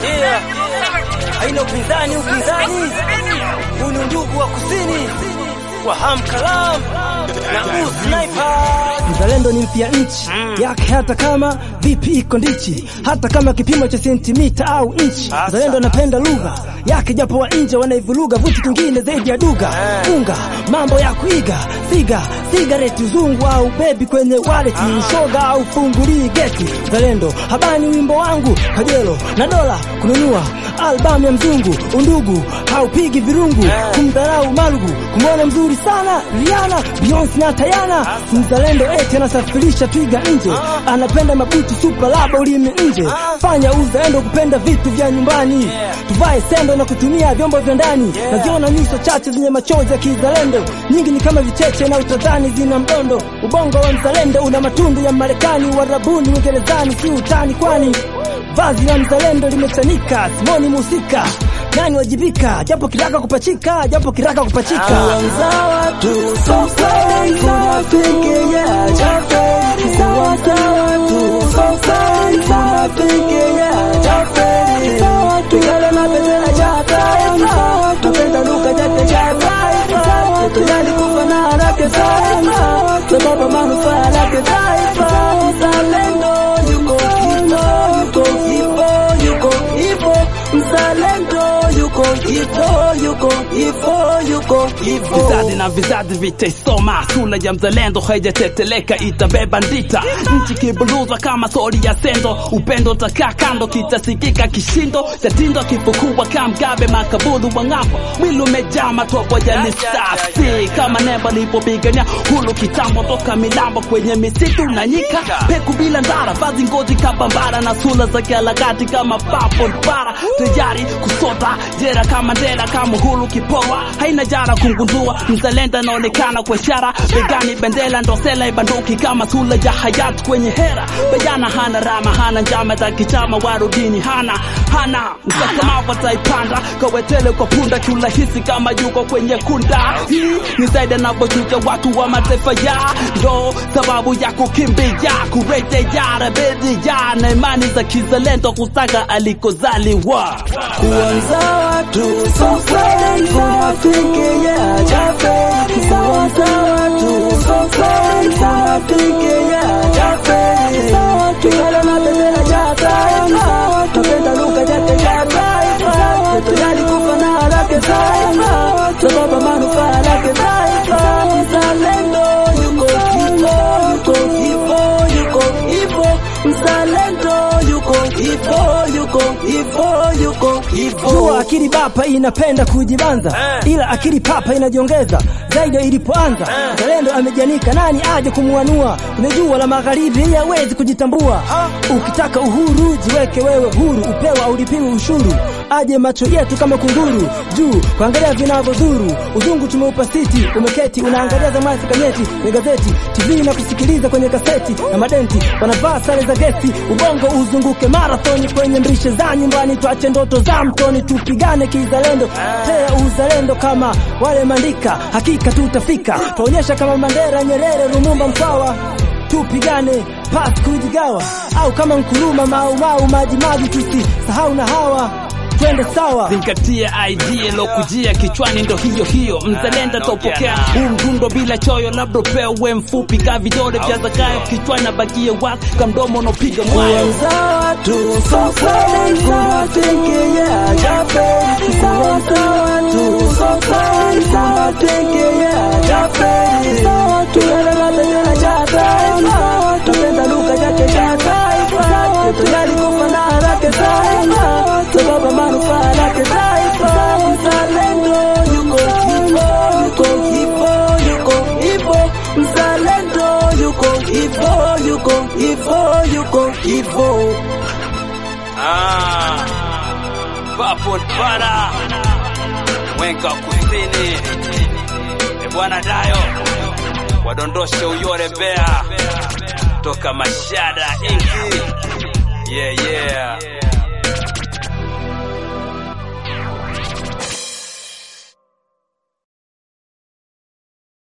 yeah. Haina upinzani, upinzani huu ni undugu wa kusini wa Hamkalam na usniper Mzalendo ni mpya nchi yake, hata kama vipi iko ndichi, hata kama kipimo cha sentimita au inchi. Mzalendo anapenda lugha yake, japo wa nje wanaivuruga vitu kingine zaidi ya duga unga, mambo ya kuiga figa, sigareti, uzungu au bebi kwenye wallet, ushoga au fungulii geti. Mzalendo habani wimbo wangu kajelo na dola kununua albamu ya mzungu, undugu haupigi virungu, kumdharau malugu, kumwona mzuri sana Rihanna, Beyonce na Tayana. Mzalendo eti anasafirisha twiga nje, anapenda mabuti super laba ulimi nje. Fanya uzalendo kupenda vitu vya nyumbani, tuvae sendo na kutumia vyombo vya ndani. Naziona nyuso chache zenye machozi ya kizalendo, nyingi ni kama vicheche na utadhani zina mdondo. Ubongo wa mzalendo una matundu ya Marekani, Warabuni, Uingerezani, si utani kwani vazi la mzalendo limechanika, simoni musika nani wajibika, japo kiraka kupachika, japo kiraka kupachika Vizazi na vizazi vitaisoma, sura ya mzalendo haijateteleka, itabeba ndita nchi kibuluzwa kama sori ya sendo. Upendo takaa kando, kitasikika kishindo cha tindo, kifukua kamgabe makaburu wa ng'ambo, mwili umejaa matobo ya lisasi kama nembo lipopigania hulu kitambo, toka milambo kwenye misitu na nyika, peku bila ndara, vazi ngozi kabambara na sura za kialakati kama papo bara, tayari kusota jera kama ndela kama hulu kipoa, haina jara kungundua mzalendo anaonekana kwa ishara begani, bendera ndo sela ibanduki kama sura ya hayati kwenye hera. Bayana hana rama, hana njama za kichama, warudini hana hana msakamavu, ataipanda kawetele kwa punda kiurahisi kama yuko kwenye kunda. Hii ni zaidi anavyochuja watu wa mataifa ya ndo sababu ya kukimbia kurejea rebellia na imani za kizalendo kutaka alikozaliwa kuanza watu kunafikia chafe kuanza watu kunafikia chafe tukala na bendera ya taifa tupenda lugha yake ya taifa tujali kufa na haraka taifa sababu manufaa lake taifa mzalendo yuko kifo yuko kifo yuko kifo mzalendo yuko kifo yuko kifo yuko kifo Jua akili bapa inapenda kujibanza, ila akili papa inajiongeza zaidi ya ilipoanza. Mzalendo amejanika, nani aje kumuanua? Kwenye jua la magharibi hawezi kujitambua. Ukitaka uhuru jiweke wewe huru, upewa ulipiwi ushuru. Aje macho yetu kama kunguru juu kuangalia vinavyodhuru. Uzungu tumeupa siti, umeketi unaangalia zamani kanyeti kwenye gazeti, TV na kusikiliza kwenye kaseti na madenti wanavaa sare za gesi. Ubongo uzunguke marathoni kwenye mbrishe za nyumbani, tuache ndoto za mtoni, tupigane kizalendo, tea uzalendo kama wale Mandika, hakika tutafika. Tuonyesha kama Mandela, Nyerere, Lumumba, Mkwawa, tupigane pasi kujigawa, au kama Nkuruma, Mau Mau, Maji Maji, tusisahau na hawa twende sawa. zingatia idea lokujia kichwani ndo hiyo hiyo mzalendo taupokea huu mdundo bila choyo labda upewe mfupi ka vidole vya zakayo kichwani abakie wazi ka mdomo unaopiga mwayo kuanza watu kunafikia chafe kuanza watu kunafikia chafe tukala na bendera ya taifa tupenda lugha yake ya taifa tujali kufa na haraka taifa sababu manufaa lake taifa mzalendo yuko kifo yuko kifo yuko kifo mzalendo yuko kifo yuko kifo yuko kifo Ah, Papo Bara Mwenga wa Kusini, e bwana Dayo wadondoshe uyore Mbeya toka Mashada inki yeah, yeah.